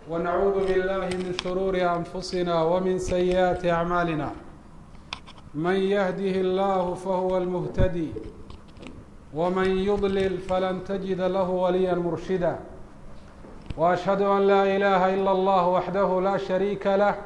ونعوذ بالله من شرور أنفسنا ومن سيئات أعمالنا من يهده الله فهو المهتدي ومن يضلل فلن تجد له وليا مرشدا وأشهد أن لا إله إلا الله وحده لا شريك له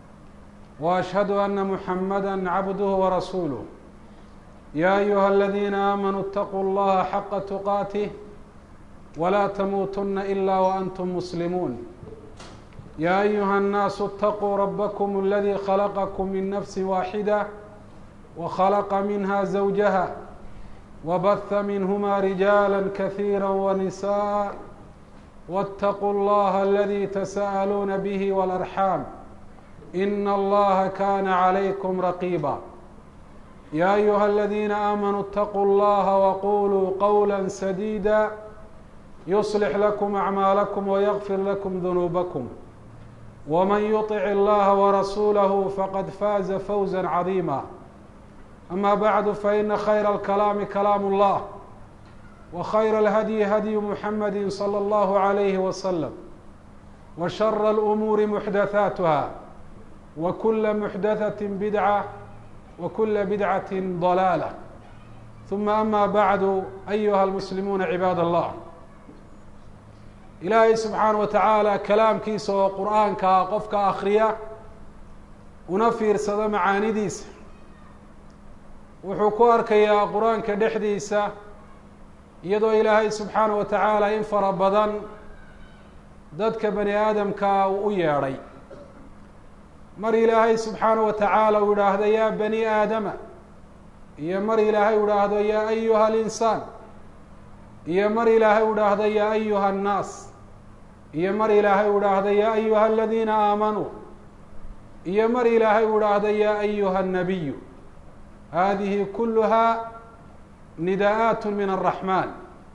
وأشهد أن محمدا عبده ورسوله يا أيها الذين آمنوا اتقوا الله حق تقاته ولا تموتن إلا وأنتم مسلمون يا أيها الناس اتقوا ربكم الذي خلقكم من نفس واحدة وخلق منها زوجها وبث منهما رجالا كثيرا ونساء واتقوا الله الذي تساءلون به والأرحام إن الله كان عليكم رقيبا يا أيها الذين آمنوا اتقوا الله وقولوا قولا سديدا يصلح لكم أعمالكم ويغفر لكم ذنوبكم ومن يطع الله ورسوله فقد فاز فوزا عظيما أما بعد فإن خير الكلام كلام الله وخير الهدي هدي محمد صلى الله عليه وسلم وشر الأمور محدثاتها وكل محدثة بدعة وكل بدعة ضلالة ثم أما بعد أيها المسلمون عباad الله ilaahay subxaanaه wataعaalى kalaamkiisa oo qur'aankaa qofka akriya una fiirsado macaanidiisa wuxuu ku arkayaa qur-aanka dhexdiisa iyadoo ilaahay subxaanaه wa taعaalى in fara badan dadka bani aadamkaa uu u yeedhay mar ilaahay subxaanaه wa taعaalى uu idhaahdo yaa bani aadama iyo mar ilaahay u idhaahdo yaa ayuha alinsaan iyo mar ilaahay u idhaahdo yaa ayuha annaas iyo mar ilaahay u idhaahdo yaa ayuha aladiina aamanuu iyo mar ilaahay u idhaahdo yaa ayuha annabiyu hadihi kuluhaa nidaa'aat min araxmaan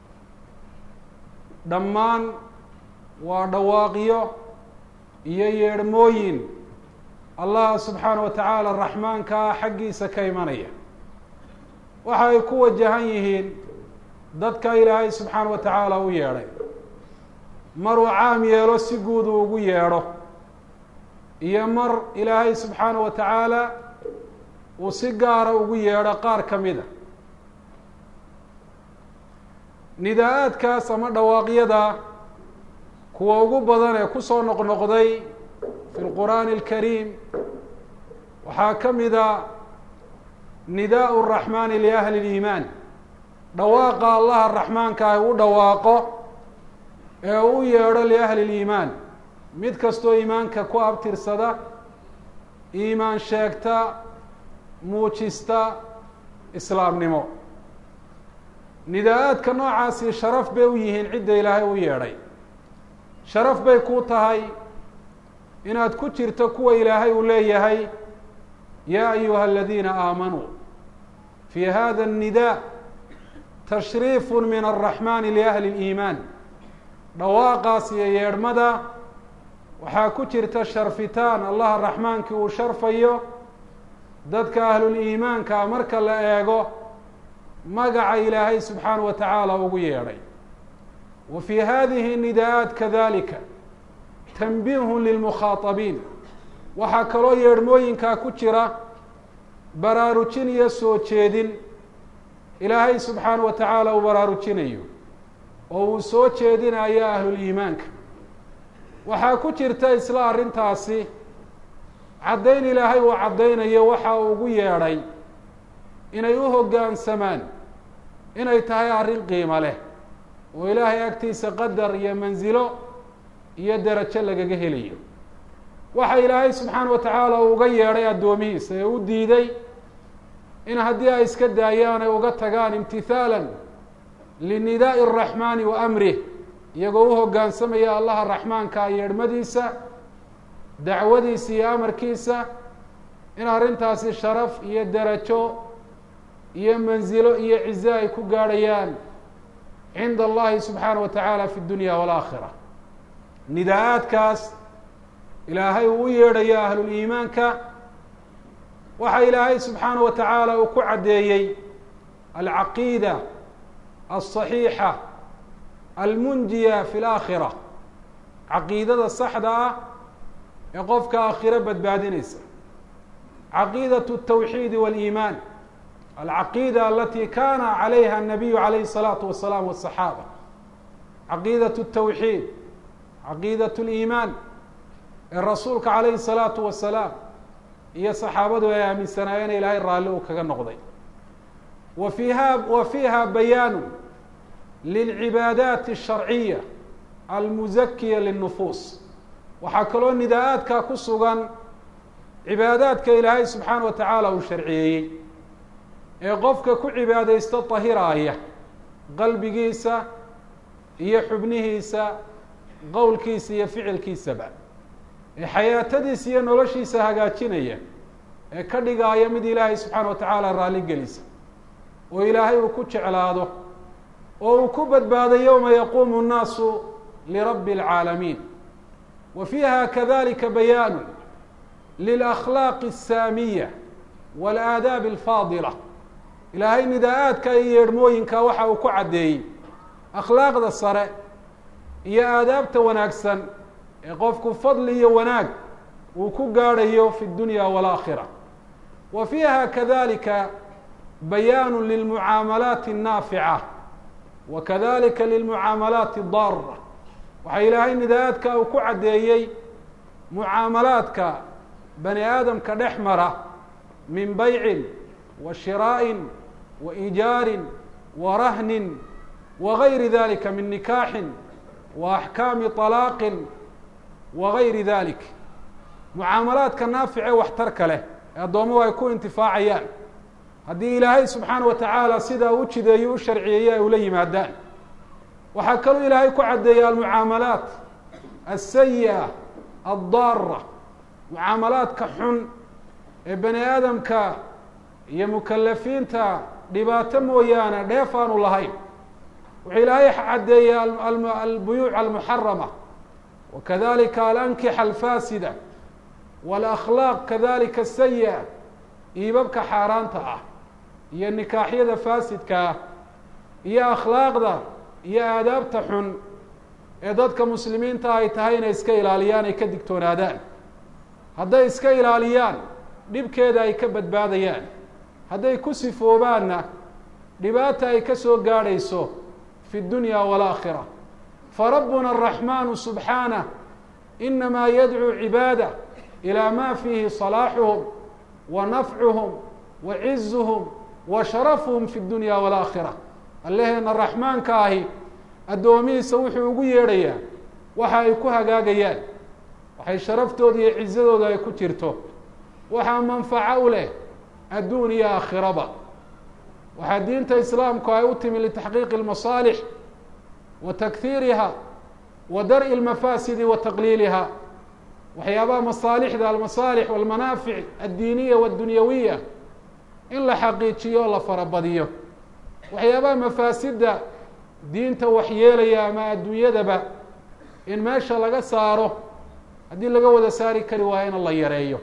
dhammaan waa dhawaaqyo iyo yeedhmooyin allah subxaanaه wa tacaala raxmaankaa xaggiisa ka imanaya waxa ay ku wajahan yihiin dadka ilaahay subxaana wa tacaala u yeedhay maruu caam yeelo si guud uu ugu yeedho iyo mar ilaahay subxaana wa tacaala uu si gaara ugu yeedho qaar ka mida nidaa-aadkaas ama dhawaaqyada kuwa ugu badan ee kusoo noqnoqday fi lqur'aani alkariim waxaa ka mida nidaau raxmaani liahli liimaan dhawaaqa allaha raxmaanka ah u dhawaaqo ee u yeedho liahli liimaan mid kastoo iimaanka ku abtirsada iimaan sheegta muujista islaamnimo nidaa-aadka noocaasi sharaf bay u yihiin cidda ilaahay u yeedhay sharaf bay ku tahay inaad ku jirto kuwa ilaahay uu leeyahay yaa ayuha aladiina aamanuu fi hada الnidaa tashriif min الraxmani liahli اliimaan dhawaaqaas iyo yeedhmada waxaa ku jirta sharfitaan allaha raxmaankii uu sharfayo dadka ahluliimaanka marka la eego magaca ilaahay subxaanaه wa tacaala ugu yeedhay wa fi hadihi nidaa-aat kadalika tanbiihu lilmukhaatabiin waxaa kaloo yeedhmooyinkaa ku jira baraarujin iyo soo jeedin ilaahay subxaanaه wa tacaala uu baraarujinayo oo uu soo jeedinayo ahluliimaanka waxaa ku jirta isla arrintaasi caddayn ilaahay uu caddaynayo waxa uu ugu yeedhay inay u hoggaansamaan inay tahay arrin qiimo leh oo ilaahay agtiisa qadar iyo mansilo iyo derajo lagaga helayo waxa ilaahay subxaana wa tacaala uu uga yeedhay addoomihiisa ee u diiday in haddii ay iska daayaan ay uga tagaan imtihaalan linidaa'i araxmaani wa amrih iyagoo u hoggaansamaya allaha raxmaanka yeedhmadiisa dacwadiisa iyo amarkiisa in arrintaasi sharaf iyo derajo iyo mansilo iyo cize ay ku gaadhayaan cinda allahi subxaana wa tacaala fi dunya waalaakhira nidaa-aadkaas ilaahay uu u yeedhayo ahluliimaanka waxa ilaahay subxaana wa tacaala uu ku caddeeyey alcaqiida alصaxiixa almunjiya fi اlaakhira caqiidada saxda ah ee qofka aakhiro badbaadinaysa caqiidaة التwxiid wاliimaan alcaqiida alati kana calayha الnabiyu calayhi الsalaatu wasalaam wالصaxaaba caqiidaة التwxiid caqiidaة اliimaan ee rasuulka calayhi الsalaatu wasalaam iyo saxaabadu ay aaminsanaayeen ilaahay raalli uu kaga noqday wa fiiha wa fiiha bayaanu lilcibaadaati الsharciya almuzakiya liلnufuus waxaa kaloo nidaa-aadkaa ku sugan cibaadaadka ilaahay subxaana wa tacaala uu sharciyeeyey ee qofka ku cibaadaysto tahiraaya qalbigiisa iyo xubnihiisa qowlkiisa iyo ficilkiisaba ee xayaatadiisa iyo noloshiisa hagaajinaya ee ka dhigaaya mid ilaahay subxaana wa tacaala raalli gelisa oo ilaahay uu ku jeclaado oo uu ku badbaado yowma yaquumu nnaasu lirabbi اlcaalamiin wa fiiha kadalika bayaanu lilakhlaaqi الsaamiya wاlaadaabi alfaadila ilaahay nidaa-aadka iyo yeedhmooyinka waxa uu ku caddeeyey akhlaaqda sare iyo aadaabta wanaagsan ee qofku fadli iyo wanaag uu ku gaadhayo fi اdunya wاlaakhira wa fiiha kadalika bayaanu lilmucaamalaati الnaafica wa kadalika lilmucaamalaati اdaara waxaa ilaahay nidaa-aadka uu ku caddeeyey mucaamalaadka bani aadamka dhex mara min baycin wa shiraa'in wa ijaarin wa rahnin wa gayri dalika min nikaaxin wa axkaami طalaaqin wa gayri dalik mucaamalaadka naafice waxtarka leh ee addoomuhu ay ku intifaacayaan haddii ilaahay subxaana wa tacaala sidaa u jideeyo u sharciyeeye ay ula yimaadaan waxaa kaloo ilaahay ku caddeeyay almucaamalaat aلsayi'a addaara mucaamalaadka xun ee bani aadamka iyo mukalafiinta dhibaato mooyaane dheef aanu lahayn wuxuu ilaahay caddeeyey albuyuuc almuxarama wa kadalika alankixa alfaasida wاlakhlaaq kadalika asayi'a iibabka xaaraanta ah iyo nikaaxyada faasidka ah iyo akhlaaqda iyo aadaabta xun ee dadka muslimiinta ay tahay inay iska ilaaliyaan ay ka digtoonaadaan hadday iska ilaaliyaan dhibkeeda ay ka badbaadayaan hadday ku sifoobaanna dhibaata ay ka soo gaadhayso fi dunya waalaakhira farabbuna araxmaanu subxaanah inamaa yadcuu cibaada ilaa ma fiihi salaaxuhum wa nafcuhum wa cizuhum wa sharafuhum fi dunya waalaakhira allaheena raxmaanka ahi addoomihiisa wuxuu ugu yeedhayaa waxa ay ku hagaagayaan waxay sharaftooda iyo cizadooda ay ku jirto waxaa manfaco u leh adduun iyo aakhiraba waxaa diinta islaamku ay u timi litaxqiiqi اlmasaalix wa takhiiriha wa dar'i اlmafaasidi wa taqliiliha waxyaabaha masaalixda almasaalix walmanaafic addiiniya waddunyawiya in la xaqiijiyo o la farabadiyo waxyaabaha mafaasidda diinta waxyeelaya ama adduunyadaba in meesha laga saaro haddii laga wada saari kari waayo in la yareeyo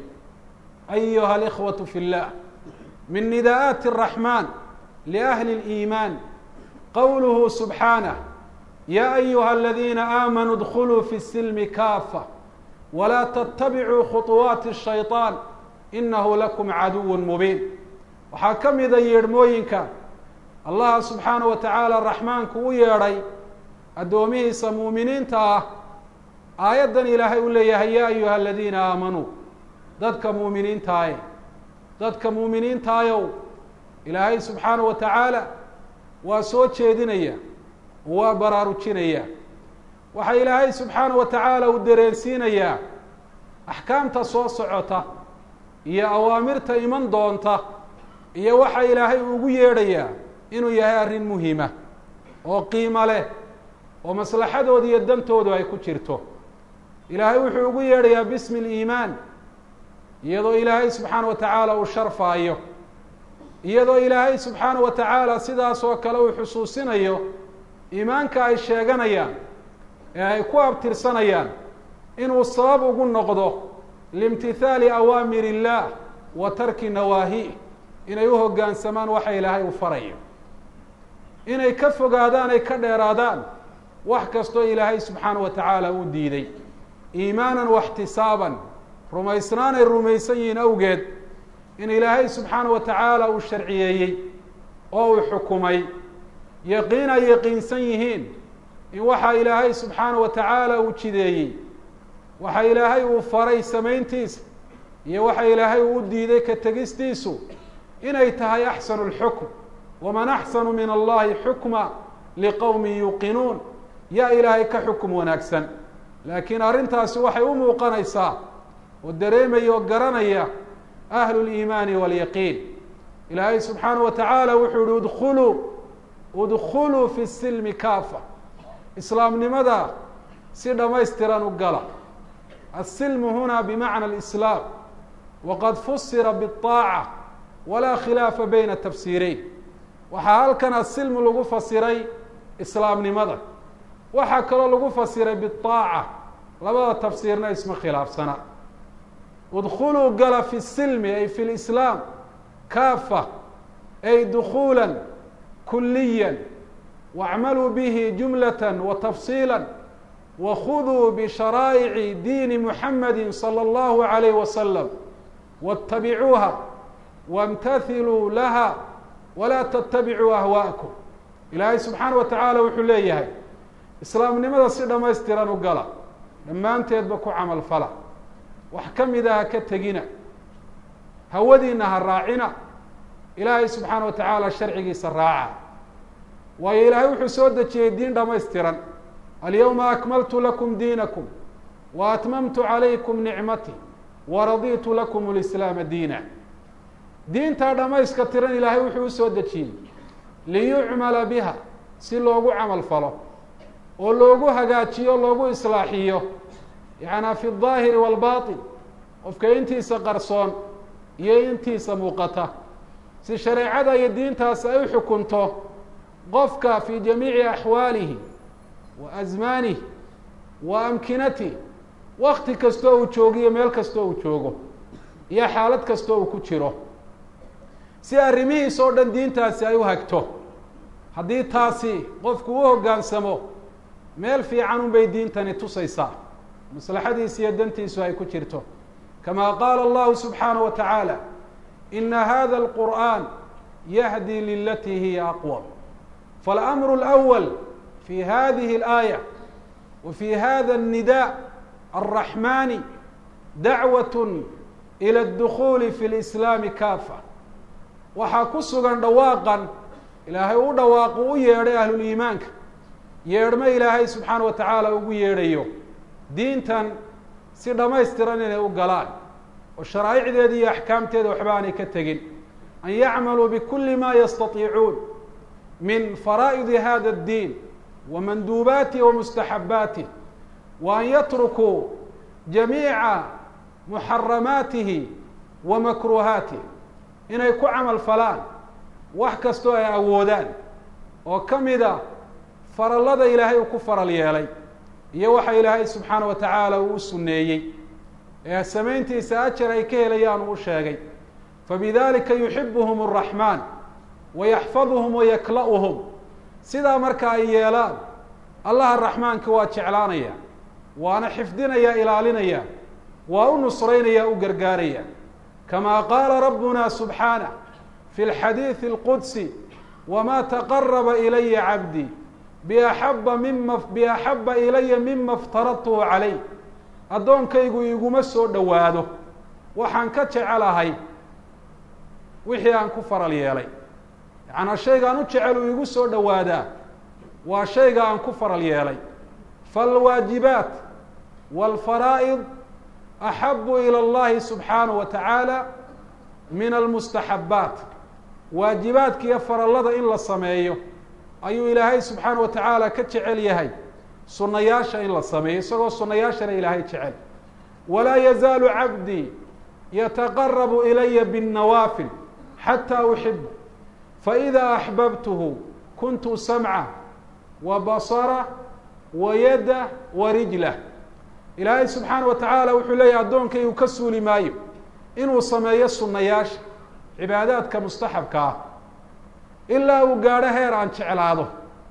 ayuha alikhwatu fi اllah min nidaa'aati الraxmaan liahli اliimaan qowluhu subxaanah ya ayuha aladiina aamanuu اdkuluu fi silmi kaafa walaa ttabicuu khuطuwaati الshayطaan inahu lakum caduw mubiin waxaa ka mida yeedhmooyinka allaha subxaana wa tacaala raxmaanku u yeedhay addoomihiisa muuminiinta ah aayaddan ilaahay uu leeyahay ya ayuha aladiina aamanuu dadka muuminiintaaye dadka muuminiintaayow ilaahay subxaana wa tacaala waa soo jeedinaya waa baraarujinaya waxaa ilaahay subxaana wa tacaala uu dareensiinayaa axkaamta soo socota iyo awaamirta iman doonta iyo waxa ilaahay ugu yeedhayaa inuu yahay arrin muhima oo qiimo leh oo maslaxadooda iyo dantoodu ay ku jirto ilaahay wuxuu ugu yeedhayaa bismi اliimaan iyadoo ilaahay subxaana wa tacaala uu sharfaayo iyadoo ilaahay subxaana wa tacaala sidaas oo kale uu xusuusinayo iimaanka ay sheeganayaan ee ay ku abtirsanayaan inuu sabab ugu noqdo liimtithaali awaamir illaah wa tarki nawaahi inay u hoggaansamaan waxa ilaahay uu farayo inay ka fogaadaan ay ka dheeraadaan wax kastoo ilaahay subxaana wa tacaala uu diiday iimaanan waxtisaaban rumaysnaanay rumaysan yihiin awgeed in ilaahay subxaana wa tacaala uu sharciyeeyey oo uu xukumay yaqiin ay yaqiinsan yihiin in waxa ilaahay subxaana wa tacaala uu jideeyey waxa ilaahay uu faray samayntiisa iyo waxa ilaahay uu u diiday ka tegistiisu inay tahay axsanu lxukm waman axsanu min allahi xukma liqowmin yuuqinuun yaa ilaahay ka xukum wanaagsan laakiin arrintaasi waxay u muuqanaysaa oo dareemaya oo garanaya ahlu liimaani waalyaqiin ilaahay subxaana wa tacaala wuxuu yihi udkuluu udkuluu fi silmi kaafa islaamnimada si dhamaystiran u gala asilmu huna bimacna alislaam waqad fusira biaaca walaa khilaafa bayna tafsiireyn waxaa halkan asilmu lagu fasiray islaamnimada waxaa kaloo lagu fasiray biaaca labada tafsiirna isma khilaafsana udkuluu gala fi silmi ay fi lislaam kaafa ay dukuula kuliya wacmaluu bihi jumlata wa tafsiila wakhuduu bisharaa'ici diini muxamadi salى اllahu alayh wasalam waاtabicuuha wاmtathiluu laha walaa ttabicuu ahwaءakum ilaahay subxaana wa tacaala wuxuu leeyahay islaamnimada si dhamaystiran u gala dhammaanteedba ku camal fala wax ka mida ha ka tegina hawadiina ha raacina ilaahay subxaana wa tacaala sharcigiisa raaca waayo ilaahay wuxuu soo dejiyey diin dhamaystiran alyawma akmaltu lakum diinakum wa atmamtu calaykum nicmatii waraditu lakum lislaama diina diintaa dhamayska tiran ilaahay wuxuu usoo dejiyey liyucmala biha si loogu camal falo oo loogu hagaajiyo loogu islaaxiyo yacanaa fi daahiri waalbatin qofka intiisa qarsoon iyo intiisa muuqata si shareecada iyo diintaas ay u xukunto qofka fi jamiici axwaalihi wa asmaanihi wa amkinatih wakti kastoo uu joogiyo meel kastoo uu joogo iyo xaalad kastoo uu ku jiro si arrimihiis oo dhan diintaasi ay u hagto haddii taasi qofku u hoggaansamo meel fiican un bay diintani tusaysaa maslaxadiisa iyo dantiisu ay ku jirto kama qaala allahu subxaanaه wa tacaala ina hada alqur'an yahdi lilatii hiya aqwam faاlamru اlأwal fi hadihi اlaaya wa fi hada الnida الraxmani dacwaة ilى اdukuli fi اlislaami kafa waxaa ku sugan dhawaaqan ilaahay u dhawaaqu u yeedhay ahluliimaanka yeedhmo ilaahay subxaana wa tacaala ugu yeedhayo diintan si dhamaystiran inay u galaan oo sharaa'icdeeda iyo axkaamteeda waxba aanay ka tegin an yacmaluu bikuli ma yastatiicuun min faraa'idi hada اddiin wa manduubaatih wa mustaxabbaatih wa an yatrukuu jamiica muxaramaatihi wa makruuhaatih inay ku camal falaan wax kastoo ay awoodaan oo ka mida farallada ilaahay uu ku faral yeelay iyo waxa ilaahay subxaana wa tacaala uu u sunneeyey ee samayntiisa ajar ay ka helayaan uu sheegay fabidalika yuxibuhum الraxmaan wayaxfaduhum wayakla'uhum sidaa marka ay yeelaan allaha raxmaanka waa jeclaanaya waana xifdinaya ilaalinaya waa u nusraynaya u gargaaraya kama qaala rabbuna subxaanah fi اlxadiiثi اlqudsi wma taqaraba ilaya cabdii biaxaba mima biaxaba ilaya mima iftaradtuhu calayh addoonkaygu iguma soo dhowaado waxaan ka jecelahay wixii aan ku faral yeelay yacanaa shaygaan u jecel uu igu soo dhowaadaa waa shayga aan ku faral yeelay faalwaajibaat waalfaraa'id axabu ilى اllahi subxaanaه wa tacaala min almustaxabbaat waajibaadka iyo farallada in la sameeyo ayuu ilaahay subxaana wa tacaala ka jecel yahay sunayaasha in la sameeyo isagoo sunayaashana ilaahay jecel walaa yazaalu cabdii yataqarabu ilaya bالnawaafil xataa uxibu faإida axbabtuhu kuntu samca wa basara wa yada wa rijlah ilaahay subxaana wa tacaala wuxuu leeyahy addoonkaygu ka suuli maayo inuu sameeyo sunayaasha cibaadaadka mustaxabka ah ilaa uu gaadho heer aan jeclaado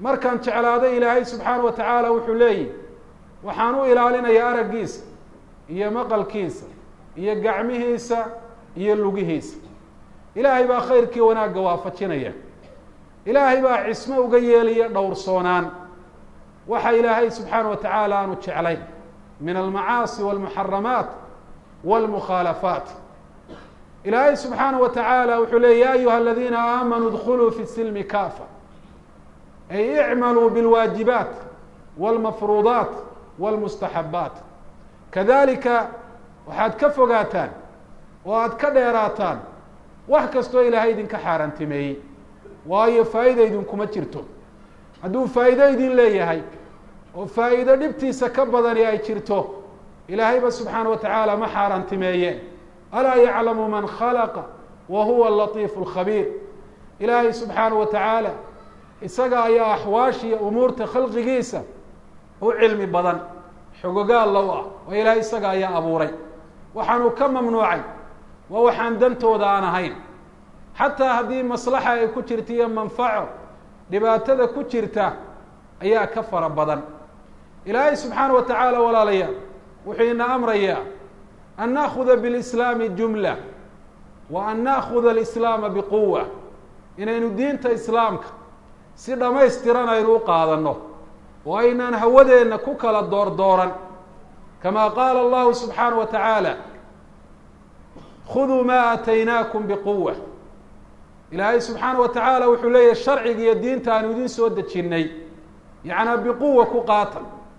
markaan jeclaaday ilaahay subxaana wa tacaala wuxuu leeyihi waxaan u ilaalinayaa araggiisa iyo maqalkiisa iyo gacmihiisa iyo lugihiisa ilaahay baa khayrkii wanaagga waafajinaya ilaahay baa cismo uga yeelaya dhowrsoonaan waxa ilaahay subxaana wa tacaala aanu jeclayn min almacaasi walmuxaramaat walmukhaalafaat ilaahay subxaana wa tacaala wuxuu leey ya ayuha aladiina aamanuu dkuluu fi silmi kafa ay icmaluu bilwaajibaat walmafruudaat walmustaxabaat kadalika waxaad ka fogaataan oo aad ka dheeraataan wax kastoo ilaahay idinka xaaraantimeeyey waayo faa'iida idinkuma jirto hadduu faa'iido idin leeyahay oo faa'iido dhibtiisa ka badani ay jirto ilaahayba subxaana wa tacaala ma xaaraantimeeyeen alaa yaclamu man khalaqa wa huwa alatiifu alkhabiir ilaahay subxaana wa tacaala isaga ayaa axwaashiiyo umuurta khalqigiisa u cilmi badan xogogaal low ah oo ilaahay isaga ayaa abuuray waxaanuu ka mamnuucay waa waxaan dantooda aan ahayn xataa haddii maslaxa ay ku jirta iyo manfaco dhibaatada ku jirta ayaa ka fara badan ilaahay subxaana wa tacaala walaalayaal wuxuu ina amrayaa an naakuda bilislaami jumla wa an naakuda alislaama biquwa inaynu diinta islaamka si dhamaystiran aynu u qaadanno oo aynaan hawadeenna ku kala doordooran kama qaala allahu subxaana wa tacaala khuduu maa aataynaakum biquwa ilaahay subxaana wa tacaala wuxuu leeyahy sharciga iyo diinta aanu idin soo dejinnay yacnaa biquwa ku qaata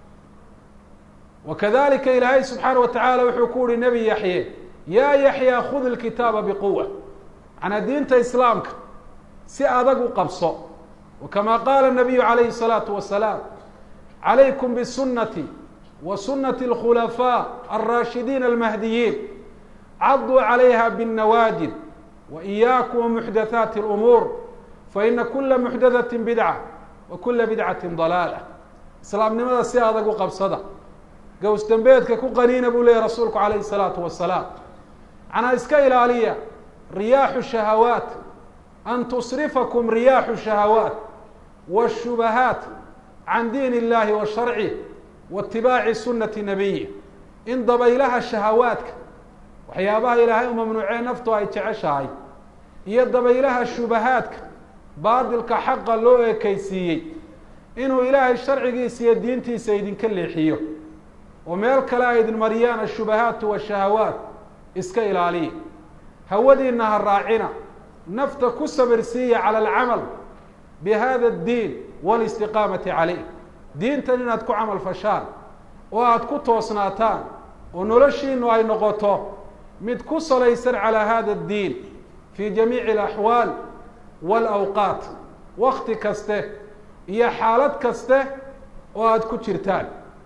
wa kadalika ilaahay subxaana wa tacaala wuxuu ku uhi nebi yaxye yaa yaxya khud ilkitaaba biquwa macnaa diinta islaamka si adag u qabso wa kama qaala nabiyu calayhi الsalaatu wasalaam calaykum bisunati wa sunati اlkhulafaa alraashidiin almahdiyiin caduu calayha bالnawaajid wa iyaakum wamuxdathaati اlumuur faina kula muxdathaةi bidca wa kula bidcati dalaala islaamnimada si adag u qabsada gows dembeedka ku qaniina buu leeyahy rasuulku calayhi الsalaatu wasalaam macnaa iska ilaaliya riyaaxu shahawaat an tusrifakum riyaaxu shahawaat wالshubahaat can diin illahi wa sharcih wa itibaaci sunati nabiyi in dabaylaha shahawaadka waxyaabaha ilaahay u mamnuucee naftu ay jeceshahay iyo dabaylaha shubahaadka baadilka xaqa loo ekeysiiyey inuu ilaahay sharcigiisa iyo diintiisa idinka leexiyo oo meel kale ay idin mariyaan ashubahaatu washahawaat iska ilaaliya hawadiina ha raacina nafta ku sabirsiiya cala alcamal bi hada addiin walistiqaamati caleyh diintan inaad ku camal fashaan oo aada ku toosnaataan oo noloshiinu ay noqoto mid ku salaysan calaa hada addiin fii jamiici alaxwaal waalawqaat wakti kaste iyo xaalad kaste oo aada ku jirtaan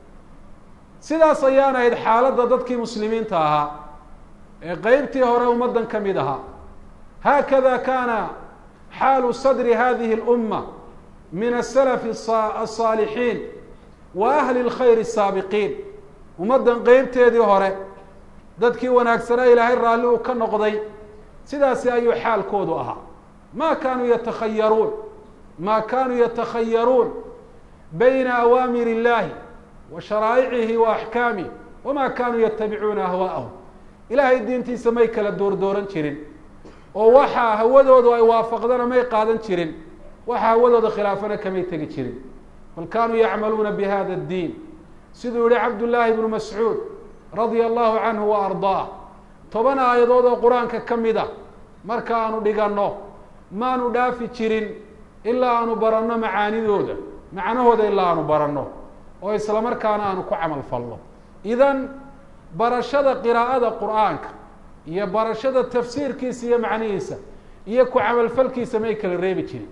sidaas ayaan ahayd xaaladda dadkii muslimiinta ahaa ee qeybtii hore ummaddan ka mid ahaa haakada kaana xaalu sadri hadihi اlumma min asalafi aلsaalixiin wa ahli اlkhayr الsaabiqiin ummaddan qeybteedii hore dadkii wanaagsanaa ilaahay raalli uu ka noqday sidaasi ayuu xaalkoodu ahaa ma kaanuu yatakhayaruun ma kaanuu yatakhayaruun bayna awaamir اllahi wa sharaa'icihi wa axkaamih wama kaanuu yatabicuuna ahwaa'ahum ilaahay diintiisa may kala doordooran jirin oo waxaa hawadoodu ay waafaqdana may qaadan jirin waxa hawadooda khilaafana kamay tegi jirin bal kaanuu yacmaluuna bi hada اddiin siduu yihi cabdullaahi bnu mascuud radia allahu canhu wa ardaah toban aayadood oo qur-aanka ka mid a marka aanu dhiganno maanu dhaafi jirin ilaa aanu baranno macaanidooda macnahooda ilaa aanu baranno oo isla markaana aanu ku camal falno idan barashada qiraa'ada qur'aanka iyo barashada tafsiirkiisa iyo macnihiisa iyo ku camalfalkiisa may kala reebi jirin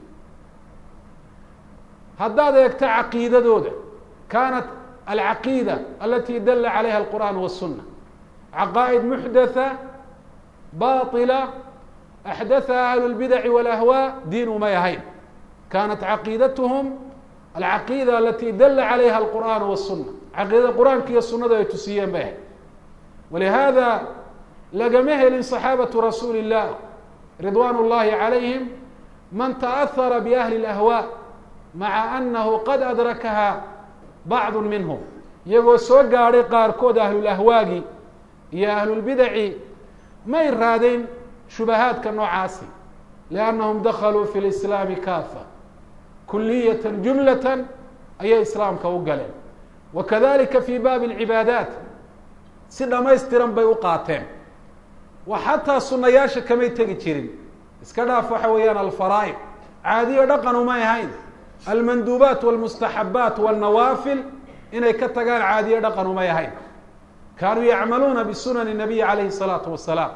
haddaad eegto caqiidadooda kaanat alcaqiida alati dala calayha alqur'aan waالsuna caqaa'id muxdatha baطila axdathaha ahlu اlbidaci wاlahwaa diin umay ahayn kaanat caqiidathm alcaqiida alati dala calayha alqur'aan waالsuna caqiidada qur-aanka iyo sunadu ay tusiyeen bay ahayd walihada lagama helin صaxaabatu rasuuli الlah ridwan اllahi calayhim man taأhara biahli اlahwaa maca annahu qad adrakaha bacdu minhum iyagoo soo gaadhay qaarkood ahlulahwaagi iyo ahlulbidaci may raadeen shubahaadka noocaasi liannahum dakaluu fi lislaami kaafa kuliyatan jumlatan ayay islaamka u galeen wa kadalika fi baabi alcibaadaat si dhamaystiran bay u qaateen wa xataa sunayaasha kamay tegi jirin iska dhaaf waxa weeyaan alfaraa'id caadiyo dhaqan umay ahayn almanduubaat walmustaxabaat walnawaafil inay ka tagaan caadiyo dhaqan umay ahayn kaanuu yacmaluuna bisunani nabiyi calayhi salaatu wasalaam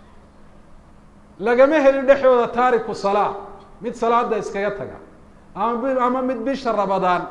lagama helin dhexdooda taariku salaa mid salaada iskaga taga ama ama mid bisha rabadaan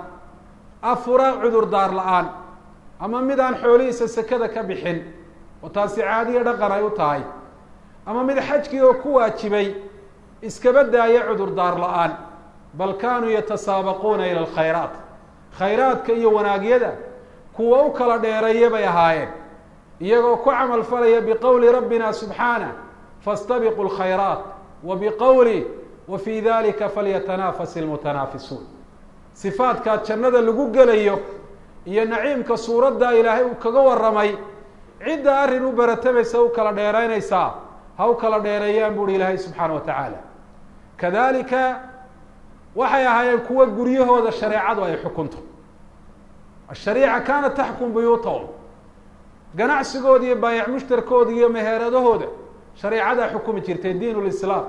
afura cudurdaar la-aan ama mid aan xoolihiisa sekada ka bixin oo taasi caadiyo dhaqan ay u tahay ama mid xajkii oo ku waajibay iskaba daaya cudurdaar la-aan bal kaanuu yatasaabaquuna ila alkhayraat khayraadka iyo wanaagyada kuwa u kala dheereeya bay ahaayeen iyagoo ku camal falaya biqowli rabbina subxaanah faاstabiquu اlkhayraat wa biqowli wa fii dalika falyatanaafas ilmutanaafisuun sifaadkaa jannada lagu gelayo iyo naciimka suuradda ilaahay uu kaga warramay cidda arrin u baratamaysa u kala dheeraynaysaa ha u kala dheereeyaan buuhi ilaahay subxaana wa tacaala kadalika waxay ahaayeen kuwa guryahooda shareecadu ay xukunto ashariica kaanat taxkum buyuutahum ganacsigooda iyo baayac mushtarkooda iyo meheeradahooda shareecadaa xukumi jirtay diin lislaam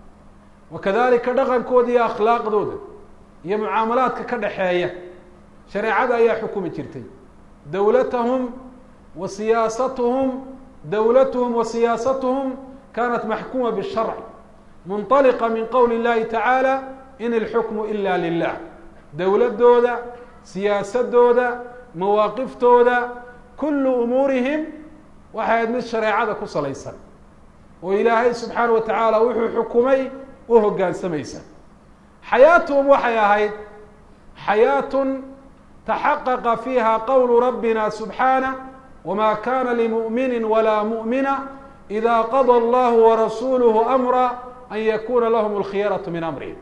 wa kadalika dhaqankooda iyo akhlaaqdooda iyo mucaamalaadka ka dhexeeya shareecada ayaa xukumi jirtay dowlatahum wa siyaasatuhum dowlatuhum wa siyaasatuhum kanat maxkuma bisharc munطaliqa min qowli اllahi tacaala in ilxukmu ila lilah dowladooda siyaasadooda mawaaqiftooda kulu umuurihim waxay ahayd mid shareecada ku salaysan oo ilaahay subxaana wa tacaala wuxuu xukumay u hogaansamaysa xayaatuhum waxay ahayd xayaatun taxaqaqa fiiha qowlu rabbina subxaanah wma kana limuؤmini walaa muؤmina ida qada allahu warasuluhu amra an yakuna lahm اlkhiyaraة min amrihim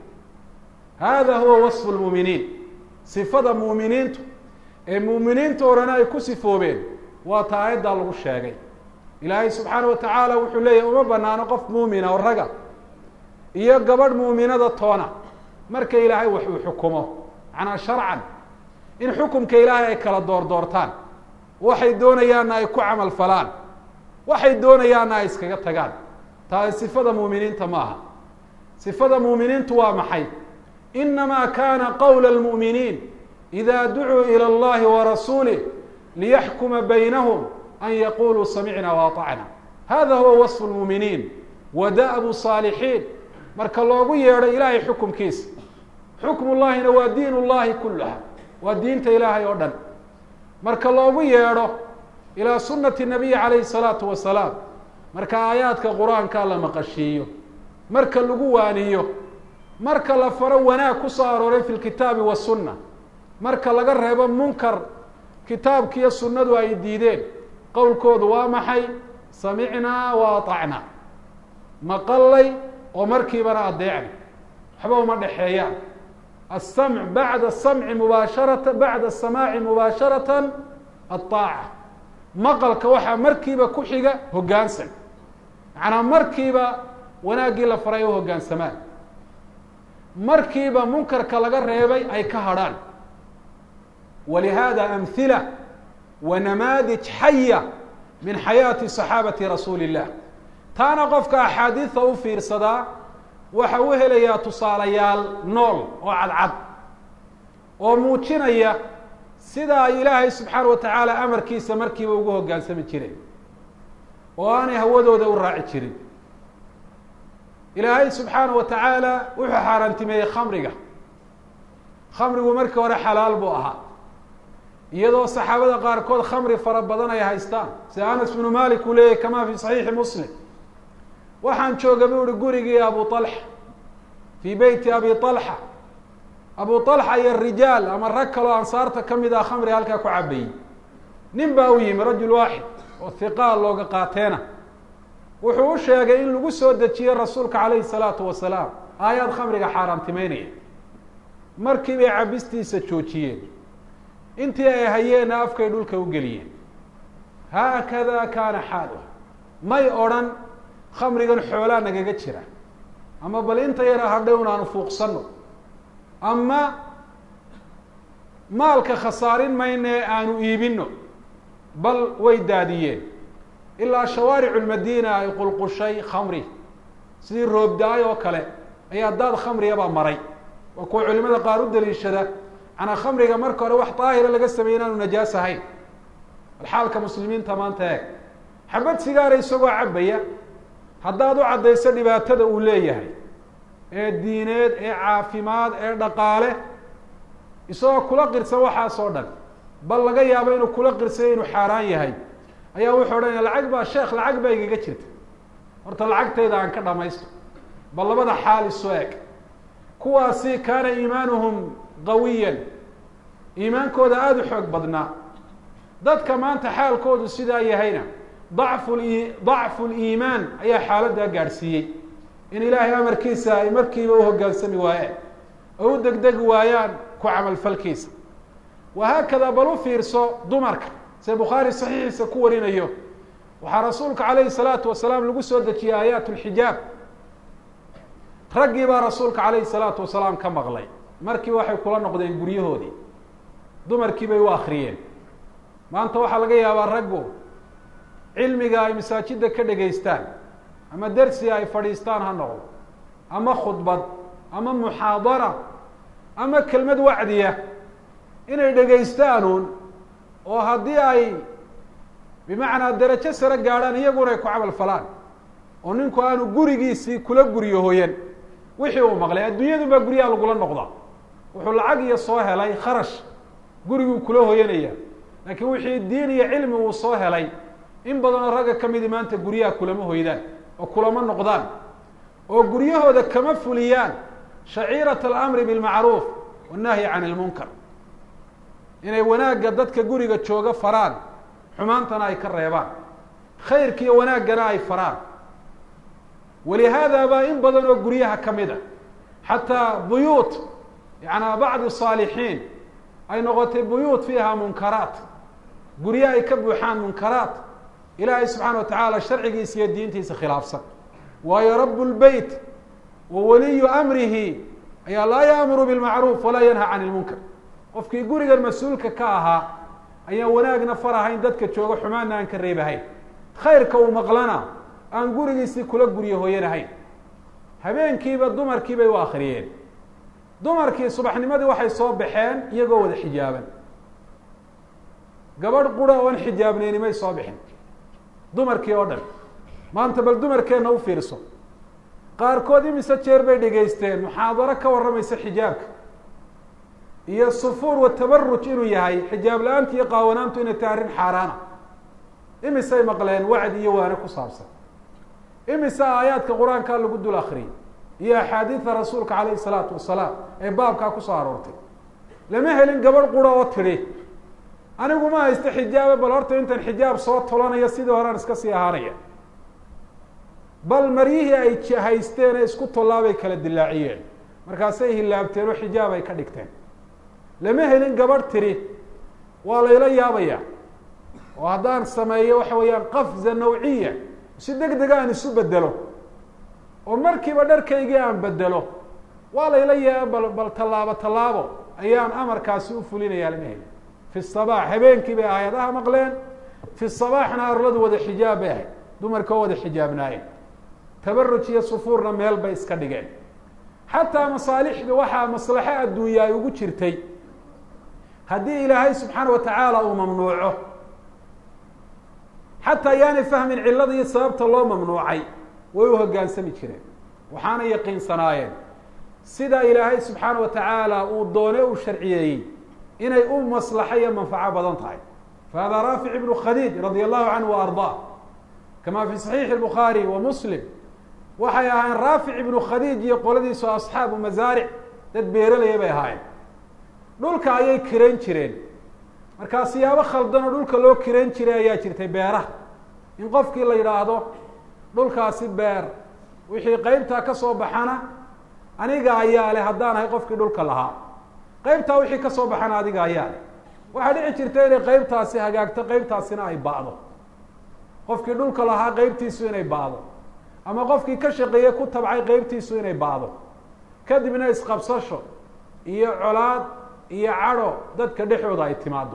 hada huwa waصfu lmuuminiin sifada muuminiintu ee muuminiinta orana ay ku sifoobeen waa ta aayaddaa lagu sheegay ilaahay subxaana wa tacaala wuxuu leeyahy uma banaano qof muumina oo raga iyo gabadh muuminada toona marka ilaahay wax uu xukumo macnaa sharcan in xukumka ilaahay ay kala door doortaan waxay doonayaanna ay ku camal falaan waxay doonayaanna ay iskaga tagaan taasi sifada muuminiinta ma aha sifada muuminiintu waa maxay inamaa kana qowla اlmu'miniin ida ducuu ilى اllahi warasuulih liyaxkuma baynahum an yaquluu samicna waطacna hada huwa waصfu lmuuminiin wa da'bu saalixiin marka loogu yeedho ilaahay xukumkiisa xukm llahina waa diin اllahi kulaha waa diinta ilaahay oo dhan marka loogu yeedho ilaa sunati nabiyi calayhi salaatu wasalaam marka aayaadka qur-aankaa la maqashiiyo marka lagu waaniyo marka la faro wanaag ku soo arooray fi lkitaabi wasunna marka laga reebo munkar kitaabkiiyo sunnadu ay diideen qowlkoodu waa maxay samicnaa wa aطacnaa maqallay oo markiibana adeecna waxba uma dhexeeyaan aلsamc bacda samci mubaasharata bacda samaaci mubaasharata aلطaaca maqalka waxaa markiiba ku xiga hoggaansan macnaa markiiba wanaaggii la faray u hoggaansamaan markiiba munkarka laga reebay ay ka hadrhaan walihada amhila wa namaadij xaya min xayaati صaxaabati rasuuli الlah taana qofka axaadiida u fiirsadaa waxa u helayaa tusaalayaal nool oo cadcad oo muujinaya sida ay ilaahay subxaana wa tacaala amarkiisa markiiba ugu hoggaansami jireen oo aanay hawadooda u raaci jirin ilaahay subxaana wa tacaala wuxuu xaaraantimeeyey khamriga khamrigu markii hore xalaal buu ahaa iyadoo saxaabada qaarkood khamri fara badan ay haystaan sida anas bnu malik uu leeyahy kama fi saxiixi muslim waxaan jooga bu uhi gurigii abu طalxa fii beyti abi طalxa abu طalxa iyo rijaal ama rag kaloo ansaarta kamid ah khamri halkaa ku cabayey nin baa u yimi rajul waaxid oo hiqaal looga qaateena wuxuu u sheegay in lagu soo dejiyey rasuulka calayhi الsalaatu wasalaam aayaad khamriga xaaraantimeynaya markii bay cabistiisa joojiyeen intii ay hayeenna afkay dhulka u geliyeen haakada kaana xaaluha may odrhan khamrigan xoolaa nagaga jira ama bal inta yara hadhay un aanu fuuqsano ama maalka khasaarin mayna ee aanu iibino bal way daadiyeen ilaa shawaaricu lmadiina ay qulqushay khamri sidii roobda-ay oo kale ayaa daad khamriyabaa maray waa kuwa culimada qaar u daliishada manaa khamriga marka hore wax daahira laga sameeyey inaanu najaas ahayn bal xaalka muslimiinta maanta eeg xabad sigaara isagoo cabaya haddaad u caddayso dhibaatada uu leeyahay ee diineed ee caafimaad ee dhaqaale isagoo kula qirsan waxaas oo dhan bal laga yaabo inuu kula qirsayo inuu xaaraan yahay ayaa wuxuu odhanaya lacag baa sheekh lacag baa igaga jirta horta lacagtayda aan ka dhamaysto bal labada xaal isu eg kuwaasi kaana iimaanuhum qawiyan iimaankooda aada u xoog badnaa dadka maanta xaalkoodu sidaa yahayna dacfu dacfu liimaan ayaa xaaladdaa gaadhsiiyey in ilaahay amarkiisa ay markiiba u hoggaansami waayeen oo u degdegi waayaan ku camalfalkiisa wahaakada bal u fiirso dumarka see bukhaari saxiixiisa ku warinayo waxaa rasuulka calayhi salaatu wasalaam lagu soo dejiyey aayaat lxijaab raggii baa rasuulka calayhi salaatu wasalaam ka maqlay markiiba waxay kula noqdeen guryahoodii dumarkii bay u akriyeen maanta waxaa laga yaabaa raggu cilmiga ay masaajidda ka dhegaystaan ama dersiga ay fadhiistaan ha noqdo ama khudbad ama muxaadara ama kelmad wacdiya inay dhegaystaanuun oo haddii ay bimacnaa derajo sare gaadhaan iyaguna ay ku camal falaan oo ninku aanu gurigiisii kula guryo hoyan wixii uu maqlay adduunyadun baa guryaha lagula noqdaa wuxuu lacag iyo soo helay kharash guriguu kula hoyanaya laakiin wixii diin iyo cilmi uu soo helay in badanoo ragga ka midi maanta guryaha kulama hoydaan oo kulama noqdaan oo guryahooda kama fuliyaan shaciirat alamri bilmacruuf wannahyi can ilmunkar inay wanaagga dadka guriga jooga faraan xumaantana ay ka reebaan khayrkiiyo wanaaggana ay faraan walihaada baa in badan oo guryaha ka mid a xataa buyuut yaana bacdi saalixiin ay noqotay buyuut fiiha munkaraat gurye ay ka buuxaan munkaraat ilaahay subxaana wa tacaala sharcigiisa iyo diintiisa khilaafsan waayo rabu lbeyt wa waliyu amrihi ayaa laa yaamuru bilmacruuf walaa yanha can ilmunkar qofkii gurigan mas-uulka ka ahaa ayaan wanaagna farahayn dadka jooga xumaanna aan ka reebahayn khayrka uu maqlana aan gurigiisii kula guryo hoyanahayn habeenkiiba dumarkii bay u akriyeen dumarkii subaxnimadii waxay soo baxeen iyagoo wada xijaaban gabadh qura oon xijaabnayni may soo bixin dumarkii oo dhan maanta bal dumarkeenna u fiirso qaarkood imise jeer bay dhegaysteen muxaadaro ka warramaysa xijaabka iyo sufuur wa tabaruj inuu yahay xijaab la-aantu iyo qaawanaantu inay tahay arrin xaaraana imisay maqleen wacdi iyo waane ku saabsan imise aayaadka qur-aankaa lagu dul akriyay iyo axaadiida rasuulka calayhi salaatu wasalaam ee baabkaa kusoo aroortay lama helin gabadh qura oo tidhi anigu ma haysto xijaaba bal horta intan xijaab soo tolanayo sidii horean iska sii ahaanaya bal maryihii ay haysteen ee isku tollaabay kala dilaaciyeen markaasay hilaabteen oo xijaab ay ka dhigteen lama helin gabadh tiri waa layla yaabaya oo haddaan sameeyo waxa weeyaan qafza nawciya si deg dega aan isu bedelo oo markiiba dharkaygii aan bedelo waa layla yaa bal bal tallaabo tallaabo ayaan amarkaasi u fulinayaa lama helin fi sabaax habeenkii bay aayadaha maqleen fi sabaaxna arladu wada xijaab bay ahayd dumarka oo wada xijaabnaayeen tabaruj iyo sufuurna meel bay iska dhigeen xataa masaalixda waxaa maslaxo adduunya ay ugu jirtay haddii ilaahay subxaana wa tacaala uu mamnuuco xataa yaanay fahmin cillada iyo sababta loo mamnuucay way u hoggaansami jireen waxaana yaqiinsanaayeen sida ilaahay subxaana wa tacaala uu doone u sharciyeeyey inay u maslaxo iyo manfaco badan tahay fahada raafic ibnu khadiij radia allahu canhu wa ardaa kama fi saxiixi الbukhaari wa muslim waxay ahaayeen raafic ibnu khadiij iyo qoladiisu asxaabu masaaric dad beeralaya bay ahaayeen dhulka ayay kirayn jireen markaa siyaabo khaldan oo dhulka loo kirayn jiray ayaa jirtay beeraha in qofkii la yidhaahdo dhulkaasi beer wixii qeybtaa ka soo baxana aniga ayaa leh haddaan ahay qofkii dhulka lahaa qeybtaa wixii kasoo baxana adiga ayaa waxaa dhici jirta inay qeybtaasi hagaagto qeybtaasina ay ba'do qofkii dhulka lahaa qeybtiisu inay ba'do ama qofkii ka shaqeeye ku tabcay qeybtiisu inay ba'do kadibna isqabsasho iyo colaad iyo cadho dadka dhexooda ay timaado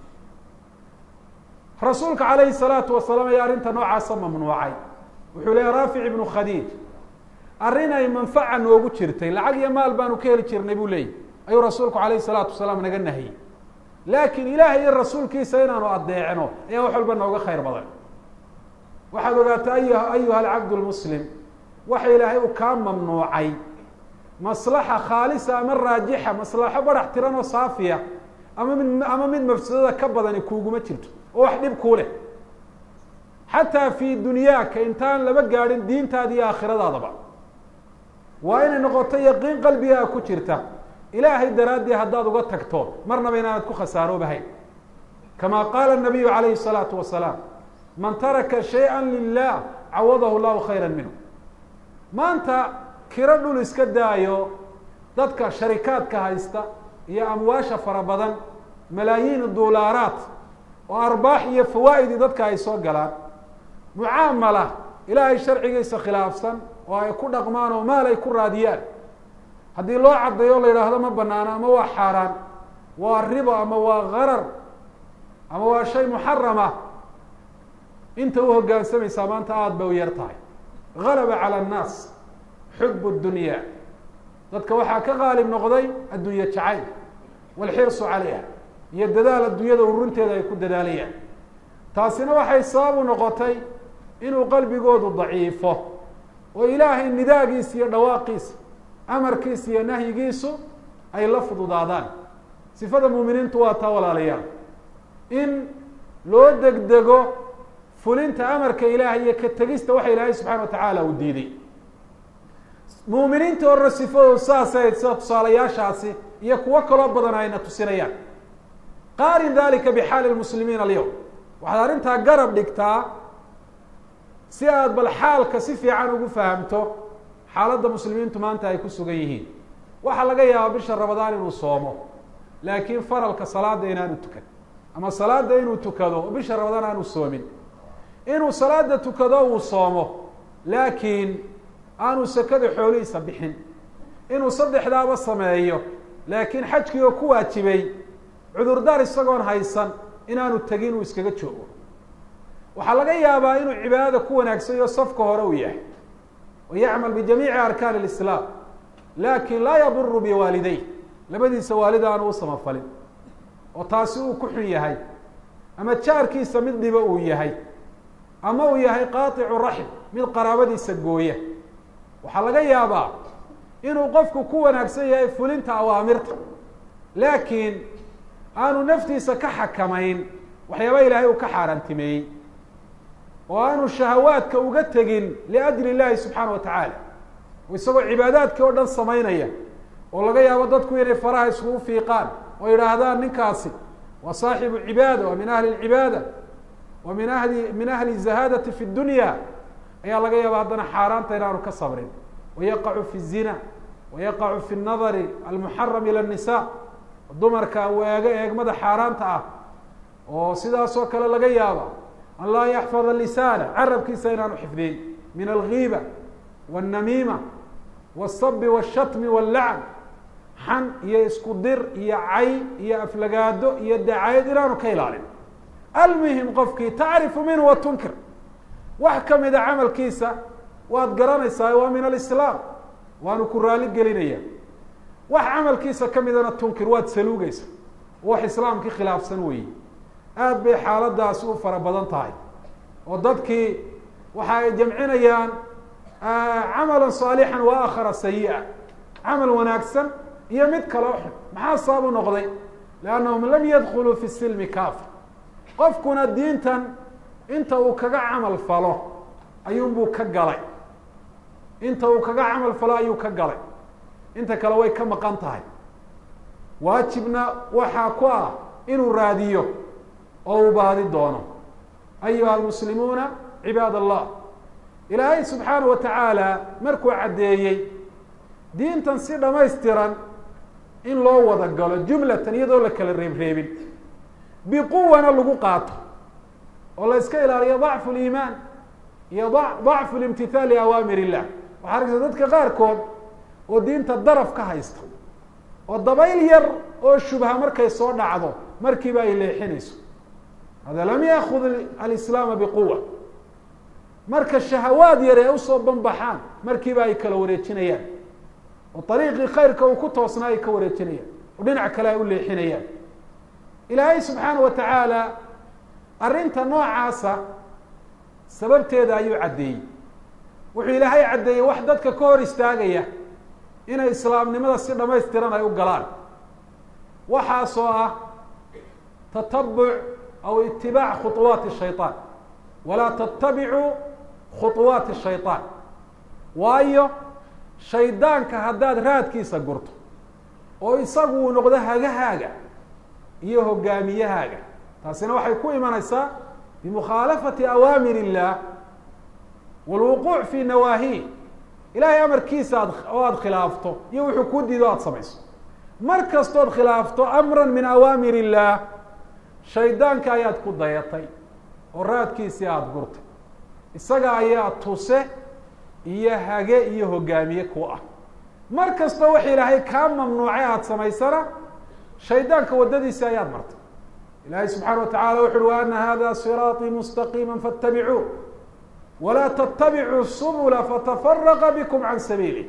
rasuulka calayhi salaatu wasalaam ayaa arrinta noocaasa mamnuucay wuxuu leeya raafic ibnu khadiij arrin ay manfaca noogu jirtay lacag iyo maal baanu ka heli jirnay buu leeyay ayuu rasuulku calayhi salaatu wasalaam naga nahiyey laakiin ilaahay iyo rasuulkiisa inaanu adeecno ayaa wax walba nooga khayr badan waxaad ogaata ay ayuha alcabdu lmuslim waxa ilaahay uu kaa mamnuucay maslaxa khaalisa ama raajixa maslaxo barax tiran oo saafiya ama mid ama mid mafsadada ka badani kuuguma jirto oo wax dhib kuu leh xataa fi dunyaaka intaan laba gaadhin diintaada iyo aakhiradaadaba waa inay noqoto yaqiin qalbigaa ku jirta ilaahay daraaddii haddaad uga tagto marnaba inaanad ku khasaaroobahayn kama qaala nabiyu calayhi salaatu wasalaam man taraka shayئa lilah cawadahu llahu khayra minhu maanta kiro dhul iska daayo dadka sharikaadka haysta iyo amwaasha fara badan malaayiin dulaaraat oo arbaax iyo fawaa'idi dadka ay soo galaan mucaamala ilaahay sharcigiisa khilaafsan oo ay ku dhaqmaan oo maal ay ku raadiyaan haddii loo caddeeyo la yidhaahdo ma banaano ama waa xaaraan waa ribo ama waa garar ama waa shay muxarama inta u hoggaansamaysaa maanta aada bay u yar tahay galaba cala annaas xub dunya dadka waxaa ka qaalib noqday adduunye jacayl walxirsu calayha iyo dadaal adduunyada urunteeda ay ku dadaalayaan taasina waxay sabab u noqotay inuu qalbigoodu daciifo oo ilaahay nidaagiisa iyo dhawaaqiisa amarkiisa iyo nahyigiisu ay la fududaadaan sifada muuminiintu waa taa walaalayaal in loo degdego fulinta amarka ilaahay iyo ka tegista waxa ilaahay subxana wa tacaala uu diiday muuminiinta horre sifadoodu saasay sida tusaalayaashaasi iyo kuwo kaloo badan ayna tusinayaan qaarin dalika bixaali lmuslimiin alyowm waxaad arrintaa garab dhigtaa si aad bal xaalka si fiican ugu fahamto xaaladda muslimiintu maanta ay ku sugan yihiin waxaa laga yaabaa bisha ramadaan inuu soomo laakiin faralka salaada inaanu tukan ama salaada inuu tukado oo bisha ramadaan aanu soomin inuu salaada tukado uu soomo laakiin aanu sakada xoolihiisa bixin inuu saddexdaaba sameeyo laakiin xajkii oo ku waajibay cudurdaar isagoon haysan inaanu tegin uu iskaga joogo waxaa laga yaabaa inuu cibaadada ku wanaagsanyo safka hore uu yahay oo yacmal bijamiici arkaan alislaam laakin laa yaduru biwaalidey labadiisa waalid aanu u samafalin oo taasi uu ku xun yahay ama jaarkiisa mid dhibo uu yahay ama uu yahay qaaicu raxim mid qaraabadiisa gooya waxaa laga yaabaa inuu qofku ku wanaagsan yahay fulinta awaamirta laakiin aanu naftiisa ka xakamayn waxyaaba ilaahay uu ka xaaraantimeeyey oo aanu shahawaadka uga tegin liajli illahi subxaana wa tacaala isagoo cibaadaadkii oo dhan samaynaya oo laga yaabo dadku inay faraha iskugu fiiqaan oo yidhaahdaan ninkaasi waa saaxibu cibaada waa min ahli lcibaada wa min ahli min ahli zahaadati fi dunya ayaa laga yaaba haddana xaaraanta inaanu ka sabrin wayaqacu fi zina wayaqacu fi nadari almuxaram ila nisa dumarka weego eegmada xaaraanta ah oo sidaasoo kale laga yaaba an laa yaxfada lisaana carabkiisa inaanu xifdin min algiiba wاnnamiima wالsabi wالshatmi wاllacn xan iyo isku dir iyo cay iyo aflagaado iyo dacayad inaanu ka ilaalin almuhim qofkii tacrifu minhu wa tunkir wax kamida camalkiisa waad garanaysaa waa min alislaam waanu ku raali gelinaya wax camalkiisa kamidana tunkir waad saluugeysa wax islaamkii khilaafsan weeye aad bay xaaladaasi u fara badan tahay oo dadkii waxa ay jamcinayaan camala صaalixan wa akhara sayi-a camal wanaagsan iyo mid kaloo xun maxaa sabab u noqday liannahum lam yadkuluu fi silmi kafa qofkuna diintan inta uu kaga camal falo ayuunbuu ka galay inta uu kaga camal falo ayuu ka galay inta kale way ka maqan tahay waajibna waxaa ku ah inuu raadiyo oo uu baadi doono ayuha almuslimuuna cibaad allah ilaahay subxaana wa tacaala markuu caddeeyey diintan si dhamaystiran in loo wada galo jumlatan iyadoo la kala reebreebin biquwana lagu qaato oo la iska ilaaliyo dacfu liimaan iyo dacfu limtithaal liawaamir illah waxaa arkaysa dadka qaarkood oo diinta daraf ka haysta oo dabayl yar oo shubha markay soo dhacdo markiiba ay leexinayso hada lam yaakud alislaama biquwa marka shahawaad yar ee usoo banbaxaan markiiba ay kala wareejinayaan oo ariiqii khayrka uu ku toosnaa ay ka wareejinayaan oo dhinac kale ay u leexinayaan ilaahay subxaana wa tacaala arrinta noocaasa sababteeda ayuu caddeeyey wuxuu ilaahay caddeeyey wax dadka ka hor istaagaya inay islaamnimada si dhamaystiran ay u galaan waxaasoo ah tatabuc aw itibaac khuطuwaati shayطaan walaa tatabicuu khuطuwaati shayطaan waayo shaydaanka haddaad raadkiisa gurto oo isagu uu noqdo hagahaaga iyo hogaamiyahaaga taasina waxay ku imanaysaa bimukhaalafati awaamir illah walwuquuc fi nawaahi ilahay amarkiisa aad oo aada khilaafto iyo wuxuu kuu diido aada samayso mar kastood khilaafto amra min awaamir illah shaydaanka ayaad ku dayatay oo raadkiisii aada gurtay isaga ayaa tuse iyo hage iyo hogaamiye ku ah mar kastoo wax ilaahay kaa mamnuucay aada samaysana shaydaanka waddadiisi ayaad martay ilahay subxaana wa tacala wuxu uhi wa ana hada siraaطii mustaqiima faاtabicuu walaa ttabicuu subula fatafaraqa bikum can sabiili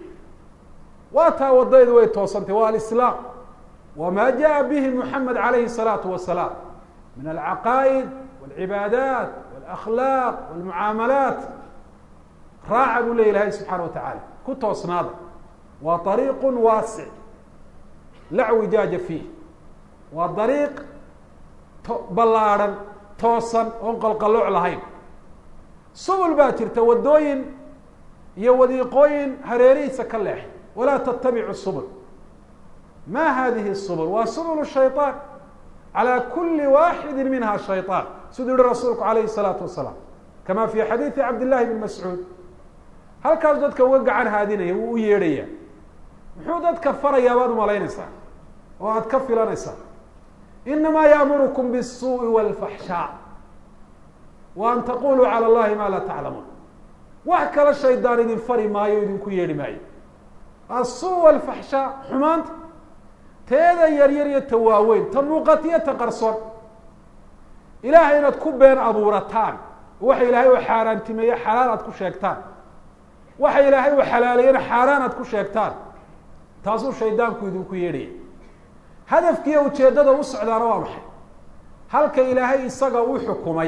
waa taa wadaydu way toosantay waa alislaam wama jaءa bihi muxamed alayhi الsalaatu wasalaam min alcaqaa'id wاlcibaadaat wاlakhlaaq wاlmucaamalaat raaca buu ley ilahay subxaana wa tacaala ku toosnaada waa ariiqu waasic la wijaaja fiih waa dariiq to ballaadhan toosan oon qalqalooc lahayn subul baa jirta waddooyin iyo wadiiqooyin hareerihiisa ka leexay walaa tattabicu subul ma hadihi subul waa subul shayطaan calى kuli waaxidi minha shayطaan siduu yihi rasuulku alayhi الsalaatu wasalaam kama fi xadiidi cabd llahi bn mascuud halkaas dadka uga gacan haadinaya wuu u yeedhaya muxuu dadka farayaa baad umalaynaysaa oo aada ka filanaysaa inamaa yaamurukum bالsuuءi wاlfaxshaa wa an taquluu calى اllahi ma laa taclamuun wax kala shaydaan idin fari maayo o idinku yeedhi maayo aلsuu wاlfaxshaa xumaanta teeda yaryar iyo ta waaweyn ta muuqatiyo ta qarsoon ilahay inaad ku been abuurataan waxa ilaahay u xaaraantimeeye xalaal aad ku sheegtaan waxa ilaahay uu xalaaleeyena xaaraan aad ku sheegtaan taasuu shaydaanku idinku yeedhaya hadafkiiyo ujeeddada u socdaana waa maxay halka ilaahay isaga u xukumay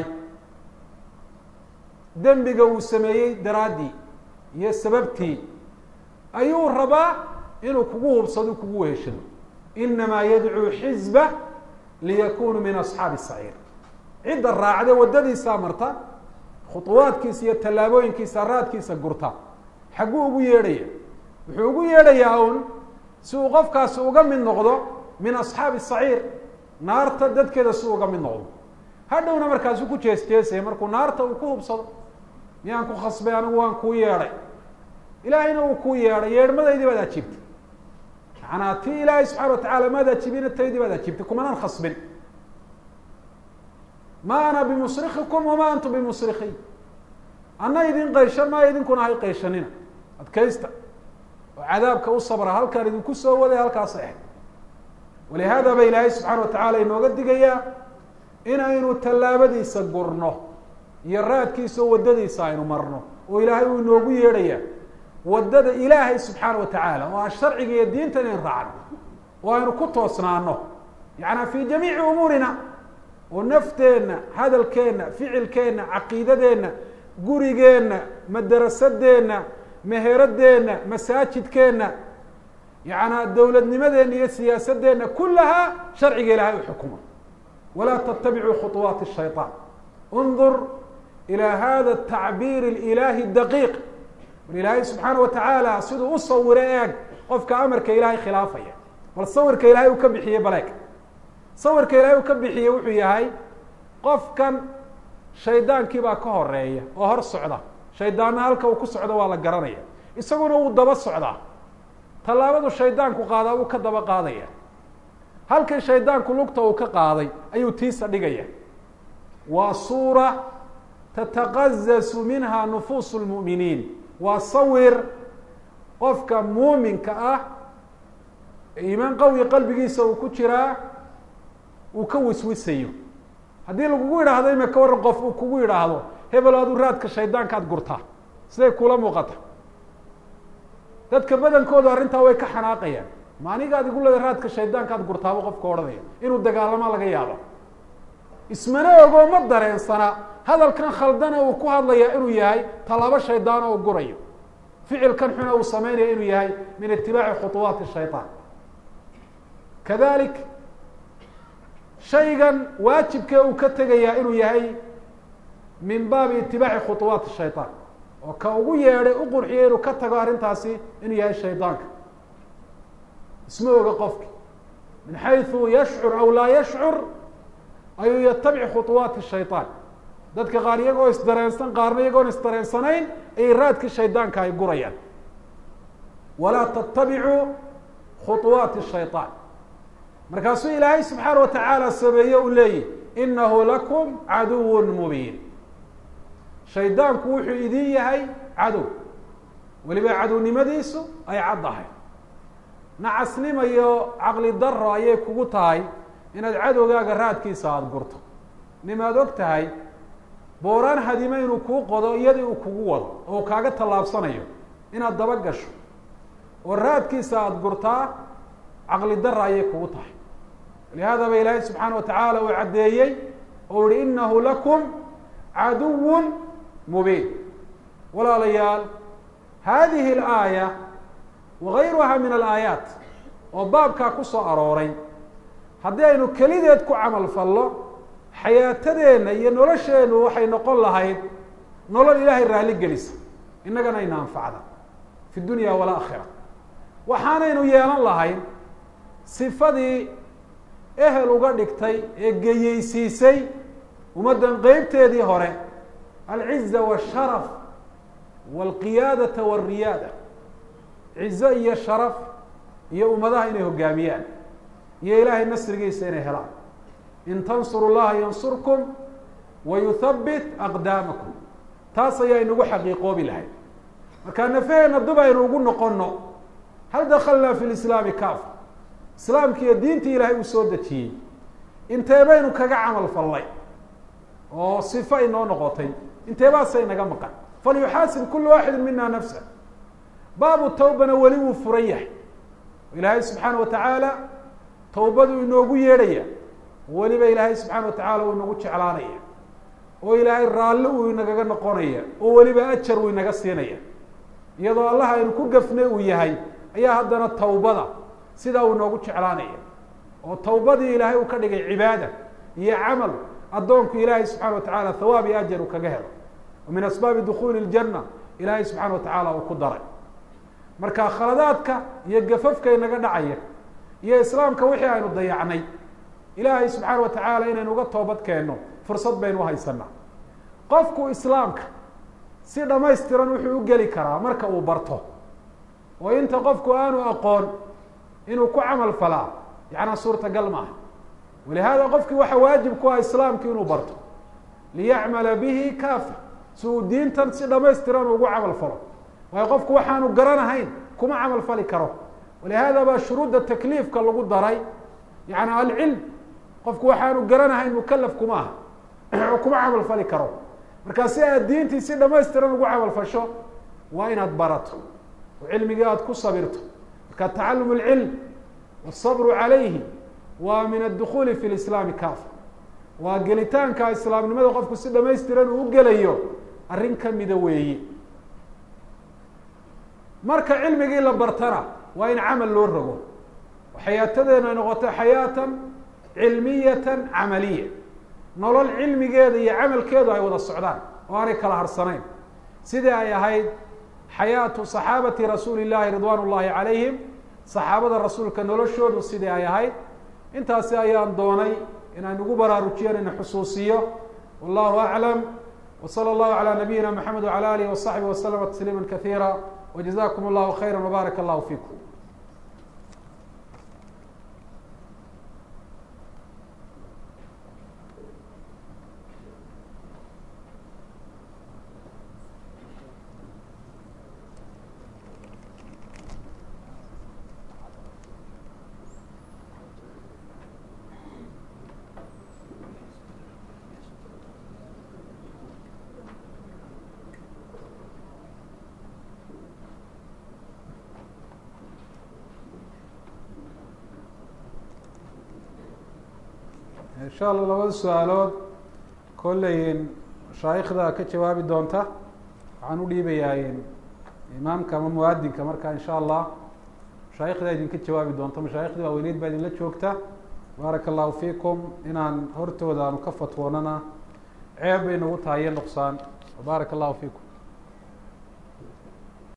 dembiga uu sameeyey daraaddii iyo sababtii ayuu rabaa inuu kugu hubsado kugu weheshado inamaa yadcuu xizba liyakunuu min asxaabi saciir cidda raacde waddadiisaa marta khuطuwaadkiisa iyo tallaabooyinkiisa raadkiisa gurta xagguu ugu yeedhaya wuxuu ugu yeedhayaa un si uu qofkaasi uga mid noqdo min asxaabi saciir naarta dadkeeda si uga mid noqdo hadhowna markaasu ku jees jeesaya markuu naarta uu ku hubsado miyaan ku khasbay anigu waan kuu yeedhay ilaahayna uu kuu yeedhay yeedhmadaydii baad ajiibtay macanaa ti ilaahay subxana wa tacala maad ajibina taydii baad ajiibtay kumanaan khasbin ma ana bimusrikikum wama antum bimusrikiin ana idin qayshan maayo idinkuna hay qayshanina adkaysta oo cadaabka u sabra halkaan idinku soo waday halkaas eh walihada ba ilaahay subxaana wa tacaala inooga digayaa inaynu tallaabadiisa gurno iyo raadkiisa oo waddadiisa aynu marno oo ilaahay uu inoogu yeedhaya waddada ilaahay subxaana wa tacaala oo aan sharciga iyo diinta inayn raacno oo aynu ku toosnaano yaعnaa fi jamiici umuurina oo nafteenna hadalkeenna ficilkeenna caqiidadeenna gurigeenna madarasadeenna meheradeenna masaajidkeenna yaعnaa dowladnimadeenna iyo siyaasadeenna kulahaa sharciga ilahay u xukuma walaa ttabicuu khuطuwaati الshayطaan اndur ilى hada الtacbiir اlإilaahi daqiiq war ilaahay subxaana wa tacaala siduu u sawiro eeg qofka amarka ilaahay khilaafaya bal sawirka ilahay uu ka bixiyey baleeg sawirka ilaahay uu ka bixiyey wuxuu yahay qofkan shaydaankii baa ka horeeya oo hor socda shaydaanna halka uu ku socdo waa la garanaya isaguna wuu daba socdaa tallaabadu shaydaanku qaadaa wuu ka daba qaadaya halkan shaydaanku lugta uu ka qaaday ayuu tiisa dhigaya waa suura tataqazasu minha nufuusu lmu'miniin waa sawir qofka muuminka ah iimaan qawi qalbigiisa uu ku jiraa uu ka wiswisayo haddii lagugu yidhaahdo ima ka warran qof uu kugu yidhaahdo hebel adu raadka shaydaankaad gurtaa siday kula muuqata dadka badankoodu arrintaa way ka xanaaqayaan ma anigaad igu leeda raadka shaydaankaad gurtaaba qofka odhanaya inuu dagaalama laga yaabo ismana ogoo ma dareensana hadalkan khaldana uu ku hadlayaa inuu yahay tallaabo shaydaano uu gurayo ficilkan xuna uu sameynaya inuu yahay min itibaaci khuطuwaati shayطaan kadalik shaygan waajibkee uu ka tegayaa inuu yahay min baabi itibaaci khuطuwaati shayطaan oo ka ugu yeedhay u qurxiyay inuu ka tago arrintaasi inuu yahay shaydaanka isma oga qofki min xayثu yashcur aw laa yashcur ayuu yatabic khuطuwaati shayطaan dadka qaar iyagoo isdareensan qaarna iyagoon isdareensanayn ayay raadkii shaydaanka ay gurayaan walaa tatabicuu khuطuwaati shayطaan markaasuu ilaahay subxaana wa tacaala sameeye u leeyihi inahu lakum caduw mubiin shaydaanku wuxuu idin yahay cadow weliba cadownimadiisu ay caddahay nacasnima iyo caqli daro ayay kugu tahay inaad cadowgaaga raadkiisa aada gurto nimaad og tahay booraan hadime inuu kuu qodo iyadii uu kugu wado oo kaaga tallaabsanayo inaad daba gasho oo raadkiisa aada gurtaa caqli dara ayay kugu tahay lihaada ba ilaahay subxaana wa tacaala uu caddeeyey oo yihi inahu lakum caduw mubiin walaalayaal hadihi اlaaya wagayruha min alaayaat oo baabkaa ku soo arooray haddii aynu kelideed ku camal fallo xayaatadeenna iyo nolosheennu waxay noqon lahayd nolol ilaahay raalli gelisa innagana ayna anfacda fi dunya walaakhira waxaanaynu yeelan lahayn sifadii ehel uga dhigtay ee geyeysiisay ummaddan qeybteedii hore alciza washaraf walqiyaadata walriyaada cizo iyo sharaf iyo ummadaha inay hogaamiyaan iyo ilaahay nasrigiisa inay helaan in tansuru llaha yansurkum wa yuthabbit aqdaamakum taas ayaa inagu xaqiiqoobi lahayd markaa nafaheenna dib aynu ugu noqono hal dakalnaa fi lislaami kaafa islaamki iyo diintii ilaahay uu soo dejiyey intee baynu kaga camal fallay oo sifo inoo noqotay intee baase inaga maqan falyuxaasib kulu waaxidi mina nafsa baabu tawbana weli wuu furan yahay ilaahay subxaana wa tacaala tawbaduu inoogu yeedhaya weliba ilaahay subxaana wa tacaala uu inagu jeclaanaya oo ilaahay raalli uu inagaga noqonaya oo weliba ajar uu inaga siinaya iyadoo allah aynu ku gafnay uu yahay ayaa haddana tawbada sidaa uu inoogu jeclaanaya oo tawbadii ilaahay uu ka dhigay cibaada iyo camal addoonku ilaahay subxana wa tacaala thawaab iyo ajar uu kaga helo oo min asbaabi dukhuuli اljanna ilaahay subxaana wa tacaala uu ku daray marka khaladaadka iyo gafafka inaga dhacaya iyo islaamka wixii aynu dayacnay ilaahay subxaana wa tacaala inaynu uga toobad keenno fursad baynu uhaysanaa qofku islaamka si dhamaystiran wuxuu u geli karaa marka uu barto oo inta qofku aanu aqoon inuu ku camal falaa yacnaa suurtagal maaha walihaada qofkii waxa waajib ku ah islaamki inuu barto liyacmala bihi kaafa si uu diintan si dhamaystiran ugu camal falo waayo qofku waxaanu garanahayn kuma camal fali karo walihaada baa shuruudda takliifka lagu daray yani alcilm qofku waxaanu garanahayn mukalaf kuma aha oo kuma camal fali karo markaa si aad diintii si dhamaystiran ugu camal fasho waa inaad barato oo cilmigii aada ku sabirto marka tacalum اlcilm wالصabru calayhi waa min adukuli fi lislaami kafa waa gelitaanka islaamnimada qofku si dhamaystiran uu u gelayo arrin kamida weeye marka cilmigii la bartana waa in camal loo rogo oo xayaatadeena ay noqoto xayaatan cilmiyatan camaliya nolol cilmigeeda iyo camalkeedu ay wada socdaan oo aanay kala harsanayn sidii ay ahayd xayaatu صaxaabati rasuuli الlahi ridwan الlahi calayhim saxaabada rasuulka noloshoodu sidii ay ahayd intaasi ayaan doonay inaan ugu baraarujiyan ina xusuusiyo wallahu aclam wslى اllahu عalى nabiyina mxamed وعalى alih وصaxbi وslma تsliima kaثيirا وجزاكم الله خيرا وبارك الله فيكم insha allah labada su-aalood kolley mashaayikhda ka jawaabi doonta waxaan u dhiibayaa imaamka ama muadinka marka insha allah mashaayikhda idinka jawaabi doonta mashaayikhdii waaweyneyd baa idinla joogta baaraka allahu fiikum inaan hortooda aanu ka fatwoonana ceeb bay nagu tahay iyo nuqsaan baaraka allahu fiikum